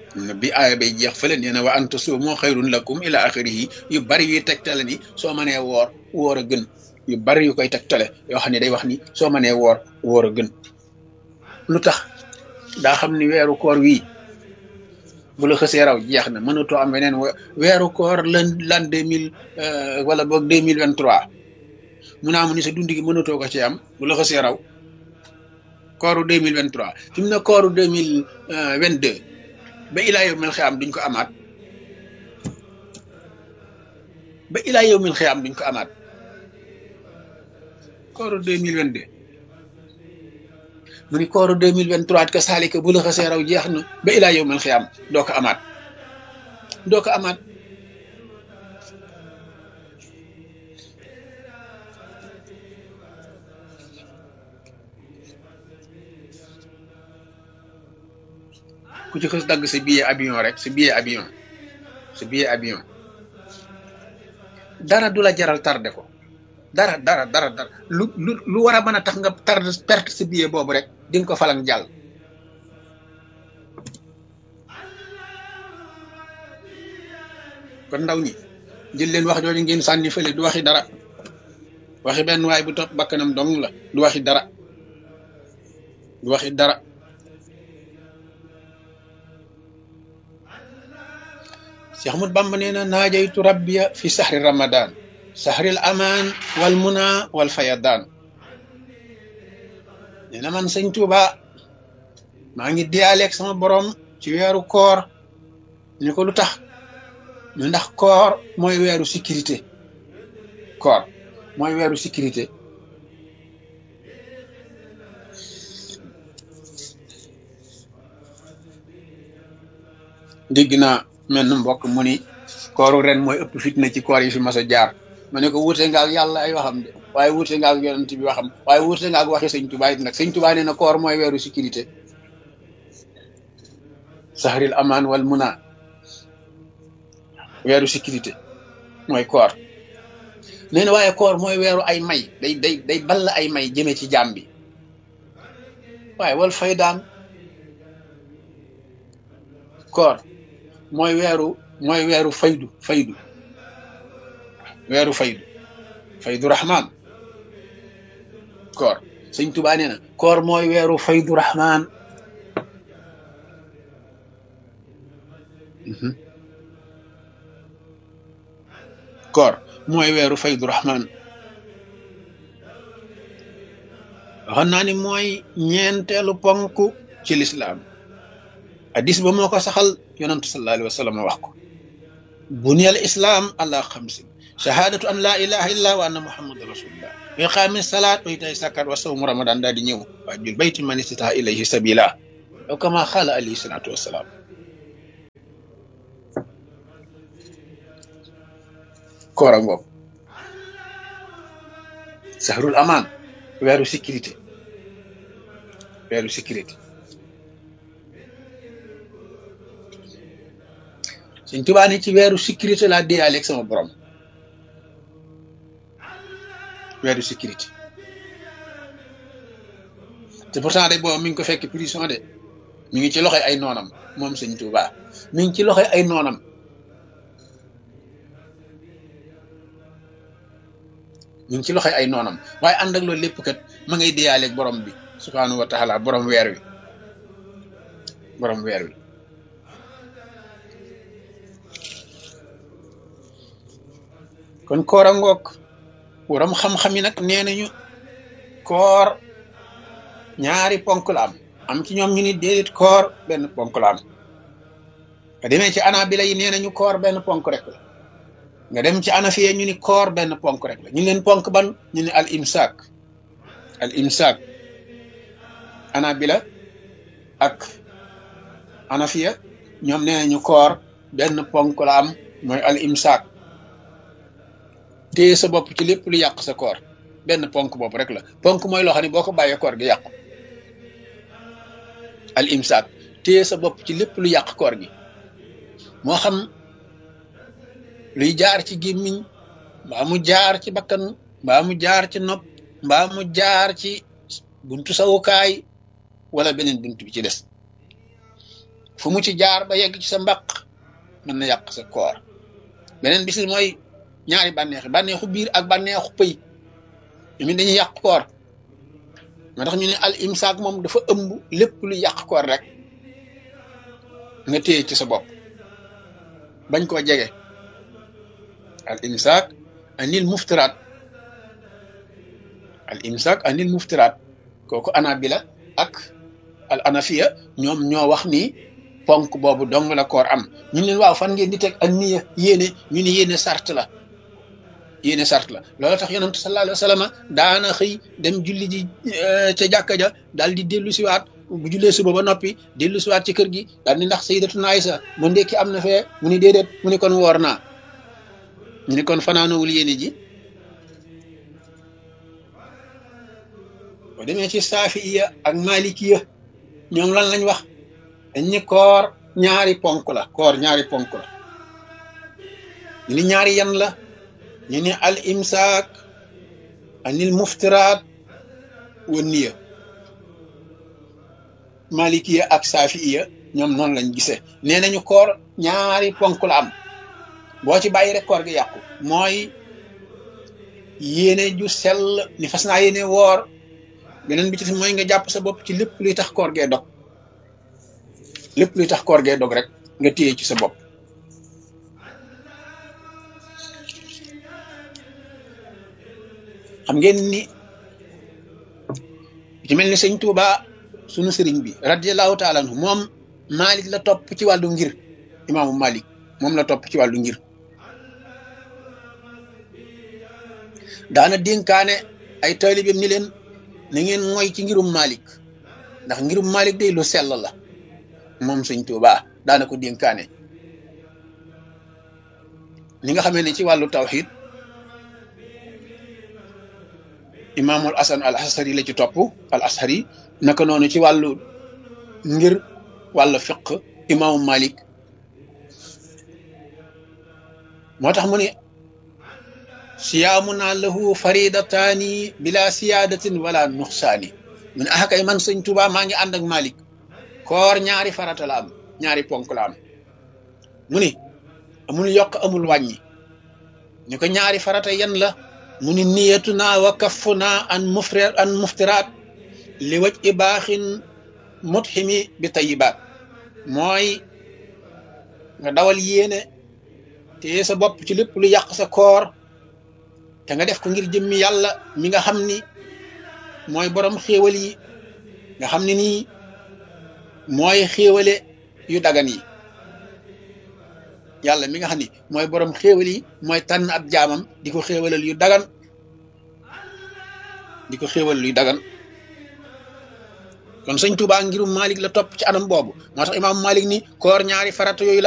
bi aaya bay jeex fële nee na wa an tasuumu xayrun lakum ila axirihi yu bari yuy tegtale ni soo mënee woor woor a gën yu bari yu koy tegtale yoo xam ne day wax ni soo mënee woor woor a gën lu tax daa xam ni weeru koor wii bu la xësee raw jeex na mënatoo am weneen weeru koor lan lan deux mille wala boog deux mille vingt trois mu naa mu ni sa dund gi mënatoo ko ci am bu la xësee raw kooru deux mille vingt trois fi mu ne kooru deux mille vingt deux ba ilaa yow mil xiyaam duñ ko amaat ba ilaa yow mil xiyaam duñ ko amaat kooru deux mille vingt deux mu ni kooru deux mille vingt trois ka saalika bu la xasee raw jeex na ba ilaa yow mil xiyaam doo ko amaat doo ko amaat ku ci xës dagg sa billet avion rek sa billet avion sa billet avion dara du la jaral tardé ko dara dara dara dara lu lu lu war a mën a tax nga tardé perte sa billet boobu rek di nga ko falang jàll kon ndaw ñi jël leen wax jooju ngeen sànni fële du waxi dara waxi benn waay bu topp bakkanam dong la du waxi dara du waxi dara Cheikh Ahmad Bamba nee na naajaytu rabbiya fi sahri ramadan sahril amaan wal muna wal fayadaan nee na man sëñ Tuuba maa ngi diyaaleeg sama borom ci weeru koor ñu ko lu tax ñu ndax koor mooy weeru sécurité koor mooy weeru sécurité dégg naa mel na mbokk mu ni kooru ren mooy ëpp fitna ci koor yi fi mas a jaar ma ne ko wuute nga ak yàlla ay waxam de waaye wuute nga ak yonent bi waxam waaye wuute nga ak waxi sëñ Tuubaa it nag sëñ Tuubaa nee na koor mooy weeru sécurité sahril amaan wal muna weeru sécurité mooy koor nee na waaye koor mooy weeru ay may day day day ball ay may jëme ci jaam bi waaye wal fay daan koor mooy weeru mooy weeru faydu faydu weeru faydu faydu rahman koor sëñ Tuubaa nee na koor mooy weeru faydu rahman koor mooy weeru faydu rahman waxoon naa ni mooy ñeenteelu ponk ci lislaam hadis ba moo ko saxal yonantu sallallahu alayhi wa sallam wax ko buniyal islam ala xamsin shahadatu an la ilaha illa wa anna muhammadu rasulullah wa iqaami salaat wa itaay sakat wa sawmu ramadan daal di ñëw waa jul bayti man istata ilayhi sabila aw kama xaala alayhi salatu wasalaam koor a ngoog sahrul amaan weeru sécurité weeru sécurité Sëñ Tuubaa ni ci weeru sécurité laa déyaaleeg sama borom weeru sécurité te pourtant de boobu mi ngi ko fekk prison de mi ngi ci loxoy ay noonam moom Sëñ Tuubaa mi ngi ci loxoy ay noonam mi ngi ci loxoy ay noonam waaye ànd ak loolu lépp kat ma ngay déyaaleeg borom bi subhaanahu wa taala borom weer wi borom weer wi kon koor a ngoog waram xam-xam yi nag nee nañu koor ñaari ponk la am am ci ñoom ñu ni déedéet koor benn ponk la am nga demee ci anabila yi nee nañu koor benn ponk rek la nga dem ci anafiye ñu ni koor benn ponk rek la ñu leen ponk ban ñu ni al imsaak al imsaak anabila ak anafiya ñoom nee nañu koor benn ponk la am mooy al imsaak téye sa bopp ci lépp lu yàq sa koor benn ponk bopp rek la ponk mooy loo xam ne boo ko bàyyee koor gi yàqu al imsaak téye sa bopp ci lépp lu yàq koor gi moo xam luy jaar ci gémmiñ mbaa mu jaar ci bakkan mbaa mu jaar ci nopp mbaa mu jaar ci buntu sawukaay wala beneen buntu bi ci des fu mu ci jaar ba yegg ci sa mbaq mën na yàq sa koor beneen bis mooy ñaari bànneexi bànneexu biir ak bànneexu pëy ñu dañuy yàq koor moo tax ñu ne al imsaak moom dafa ëmb lépp lu yàq koor rek nga téye ci sa bopp bañ koo jege al imsaak anil muftiraat al imsaak anil muftiraat kooku anabila ak al anafiya ñoom ñoo wax ni ponk boobu dong la koor am ñu ne waaw fan ngeen di teg ak niya yéene ñu ne yéene sart la yéene sart la loolu tax yonent sallallahu alayhi wa sallam daana xëy dem julli ji ca jàkka ja daal di dellu siwaat bu jullee suba ba noppi dellu siwaat ci kër gi daal ni ndax sayyidatuna Aysa ma ndekki am na fee mu ni déedéet mu ni kon woor naa ñu ni kon fanaanowul yéene ji boo demee ci saafiya ak malikiya ñoom lan lañ wax dañ ni koor ñaari ponk la koor ñaari ponk la ñu ni ñaari yan la ñu ni al imsaak anil muftiraat wa niya malikiya ak saafiya ñoom noonu lañ gisee nee nañu koor ñaari ponk la am boo ci bàyyi rek koor gi yàqu mooy yéene ju sell ni fas naa yéene woor beneen bi ci mooy nga jàpp sa bopp ci lépp luy tax koor gee dog lépp luy tax koor gee dog rek nga téye ci sa bopp xam ngeen ni ci mel ni sëñ Tuuba sunu sëriñ bi radiallahu taala anhu moom Malik la topp ci wàllu ngir imaamu Malik moom la topp ci wàllu ngir daana dénkaane ay taalibeem ni leen na ngeen mooy ci ngirum Malik ndax ngirum Malik day lu sell la moom sëñ Tuuba daana ko dénkaane li nga xamee ne ci wàllu tawxid imaamul asan al ashari la ci topp al ashari naka noonu ci wàllu ngir wàllu fiq imaamu Malik moo tax mu ne siyaamuna lahu faridataani bila siyaadatin wala nuxsaani mu ne axakay man sëñ Tuuba maa ngi ànd ak Malik koor ñaari farata la am ñaari ponk la am mu ni amul yokk amul wàññi ñu ko ñaari farata yan la mu ni niyatuna wa kaffuna an mufri an muftiraat li waj i baaxin mutximi bi tayibaat mooy nga dawal yéene te sa bopp ci lépp lu yàq sa koor te nga def ko ngir jëmmi yàlla mi nga xam ni mooy borom xéewal yi nga xam ne nii mooy xéewale yu dagan yi yàlla mi nga xam ni mooy borom xéewal yi mooy tànn ab jaamam di ko xéewalal yu dagan di ko xéewal yu dagan kon sëñ Tuubaa ngirum Malik la topp ci anam boobu moo tax imaam Malik ni koor ñaari farata yooyu la